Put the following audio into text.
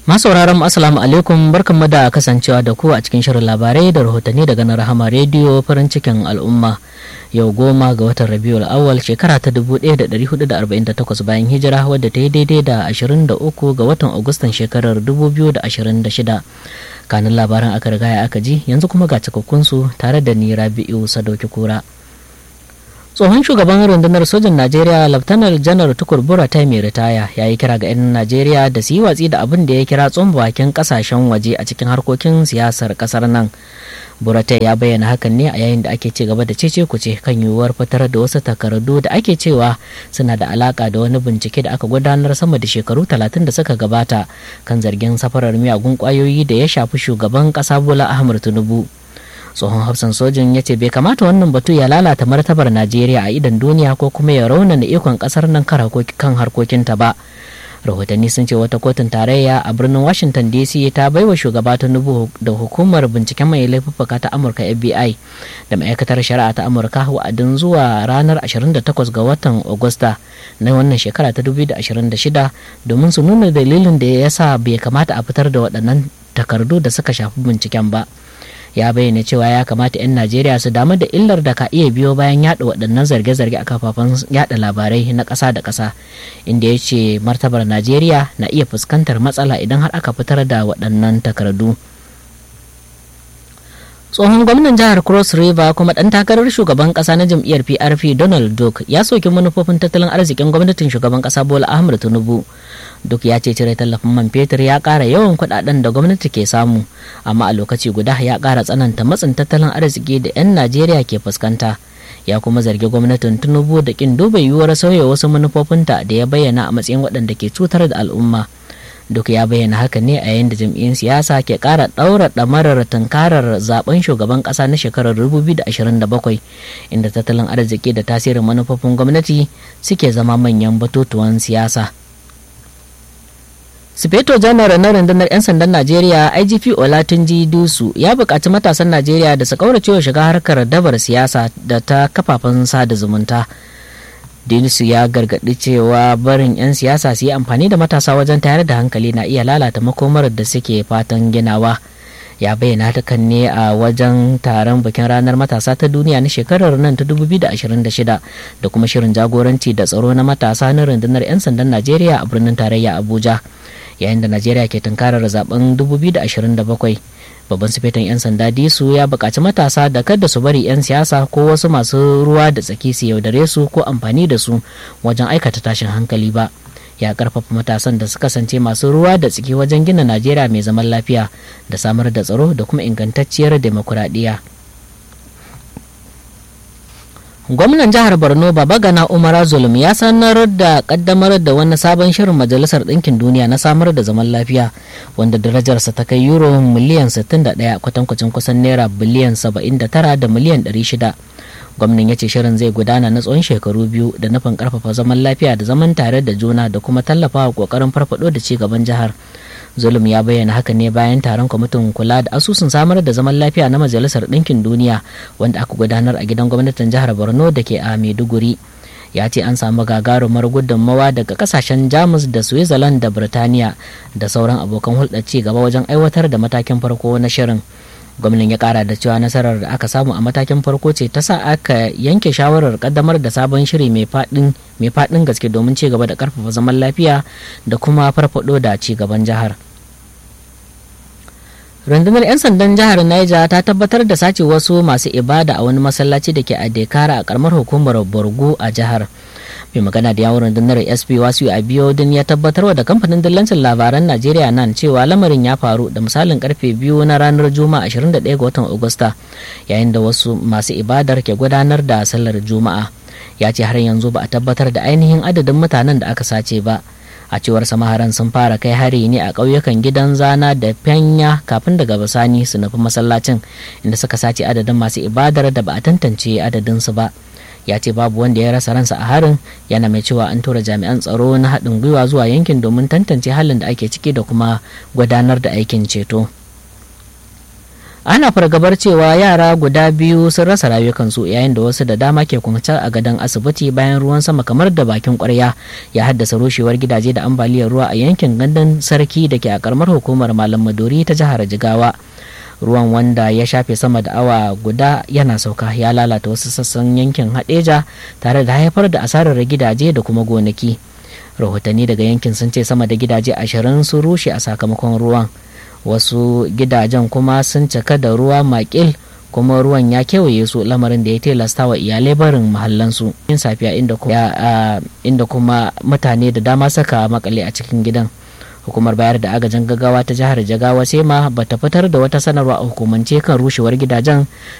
masauraran assalamu alaikum barkanmu da kasancewa da ku a cikin shirin labarai da rahotanni daga na rahama rediyo farin cikin al'umma yau goma ga watan rabiul awal shekara ta 1448 bayan hijira wadda ta yi daidai da 23 ga watan agustan shekarar 2026 kanin labaran aka riga aka ji yanzu kuma ga cikakkunsu tare da ni rabi'u sadauki kura tsohon shugaban rundunar sojin najeriya laftanar janar tukur ta mai ritaya ya yi kira ga 'yan najeriya da su yi watsi da abin da ya kira bakin kasashen waje a cikin harkokin siyasar kasar nan buratai ya bayyana hakan ne a yayin da ake ci gaba da cece kuce kan yiwuwar fitar da wasu takardu da ake cewa suna da alaka da wani bincike da aka gudanar sama da shekaru talatin da suka gabata kan zargin safarar miyagun kwayoyi da ya shafi shugaban kasa bola ahmad tinubu tsohon hafsan sojin ya ce bai kamata wannan batu ya lalata martabar najeriya a idan duniya ko kuma ya raunana ikon kasar nan kan harkokinta ba rahotanni sun ce wata kotun tarayya a birnin washington dc ta baiwa shugaba tinubu da hukumar binciken mai laifuffuka ta amurka fbi da ma'aikatar shari'a ta amurka wa'adin zuwa ranar 28 ga watan agusta na wannan shekara ta 2026 domin su nuna dalilin da ya sa bai kamata a fitar da waɗannan takardu da suka shafi binciken ba ya bayyana cewa ya kamata 'yan najeriya su damu da illar da ka iya biyo bayan yada waɗannan zarge-zarge a kafafen yada labarai na ƙasa da ƙasa inda ya ce martabar najeriya na iya fuskantar matsala idan har aka fitar da waɗannan takardu tsohon gwamnan jihar cross river kuma ɗan takarar shugaban ƙasa na jam'iyyar prp donald duck ya soki manufofin tattalin arzikin gwamnatin shugaban ƙasa bola ahmed tinubu duk ya ce cire tallafin man fetur ya ƙara yawan kuɗaɗen da gwamnati ke samu amma a lokaci guda ya ƙara tsananta matsin tattalin arziki da 'yan najeriya ke fuskanta ya kuma zargi gwamnatin tinubu da ƙin duba yiwuwar sauya wasu manufofinta da ya bayyana a matsayin waɗanda ke cutar da al'umma duk ya bayyana haka ne a yayin da jam'iyyun siyasa ke ƙara ɗaura ɗamarar tunkarar zaben shugaban ƙasa na shekarar 2027 inda tattalin arziki da tasirin manufofin gwamnati suke zama manyan batutuwan siyasa. Sufeto janar na rundunar 'yan sandan Najeriya IGP Olatunji Dusu ya buƙaci matasan Najeriya da su kauracewa shiga harkar dabar siyasa da ta kafafen sada zumunta. Dinisu ya gargaɗi cewa barin 'yan siyasa su yi amfani da matasa wajen tayar da hankali na iya lalata makomar da suke fatan ginawa. ya bayyana hakan ne a wajen taron bikin ranar matasa ta duniya na shekarar nan ta 2026 da kuma shirin jagoranci da tsaro na matasa na rundunar 'yan sandan najeriya a birnin tarayya abuja yayin da najeriya ke tunkarar zaben 2027 babban sufetan 'yan sanda disu ya buƙaci matasa da kada su bari 'yan siyasa ko wasu masu ruwa da tsaki su yaudare su ko amfani da su wajen aikata tashin hankali ba ya karfafa matasan da su kasance masu ruwa da tsaki wajen gina najeriya mai zaman lafiya da samar da tsaro da kuma ingantacciyar demokuraɗiyya gwamnan jihar borno babagana umara zulum ya sanar da kaddamar da wani sabon shirin majalisar ɗinkin duniya na samar da zaman lafiya wanda darajarsa ta kai euro miliyan 61 kwatankwacin kusan naira biliyan 79 da miliyan 600 gwamnan ya ce shirin zai gudana na tsawon shekaru biyu da nufin karfafa zaman lafiya da zaman tare da juna da kuma tallafawa kokarin farfado da ci gaban jihar zulum ya bayyana haka ne bayan taron kwamitin kula da asusun samar da zaman lafiya na majalisar ɗinkin duniya wanda aka gudanar a gidan gwamnatin jihar borno da ke a maiduguri ya ce an samu gagarumar gudunmawa daga kasashen jamus da switzerland da birtaniya da sauran abokan hulɗar ci gaba wajen aiwatar da matakin farko na shirin gwamnan ya kara da cewa nasarar da aka samu a matakin farko ce ta sa aka yanke shawarar kaddamar da sabon shiri mai faɗin gaske domin ci gaba da karfafa zaman lafiya da kuma farfado da ci gaban jihar rundunar 'yan sandan jihar niger ta tabbatar da sace wasu masu ibada a wani masallaci da ke a dekara a karamar hukumar borgu a jihar mai magana da yawon rundunar sp wasu abiodun ya tabbatarwa da kamfanin dillancin labaran najeriya nan cewa lamarin ya faru da misalin karfe biyu na ranar juma'a 21 ga watan agusta yayin da wasu masu ibadar ke gudanar da sallar juma'a ya ce har yanzu ba a tabbatar da ainihin adadin mutanen da aka sace ba a cewar samaharan sun fara kai hari ne a ƙauyukan gidan zana da fenya kafin daga bisani su nufi masallacin inda suka sace adadin masu ibadar da ba a tantance adadinsu ba ya ce babu wanda ya rasa ransa a harin yana mai cewa an tura jami'an tsaro na haɗin gwiwa zuwa yankin domin tantance halin da ake ciki da kuma gudanar da aikin ceto ana fargabar cewa yara guda biyu sun rasa rayukansu yayin da wasu da dama ke kwance a gadon asibiti bayan ruwan sama kamar da bakin kwarya ya haddasa rushewar gidaje da ambaliyar ruwa a yankin gandun sarki da ke a karamar hukumar malam maduri ta jihar jigawa ruwan wanda ya shafe sama da awa guda yana sauka ya lalata wasu sassan yankin hadeja tare da haifar da asarar gidaje da kuma gonaki rahotanni daga yankin sun ce sama da gidaje ashirin sun rushe a sakamakon ruwan wasu gidajen kuma sun cika da ruwa makil kuma ruwan ya kewaye su lamarin da ya tilasta wa iyalai barin mahallansu yin safiya inda kuma mutane da dama saka makale a cikin gidan hukumar bayar da agajin gaggawa ta jihar jagawa sai ma bata fitar da wata sanarwa a hukumance kan rushewar gidajen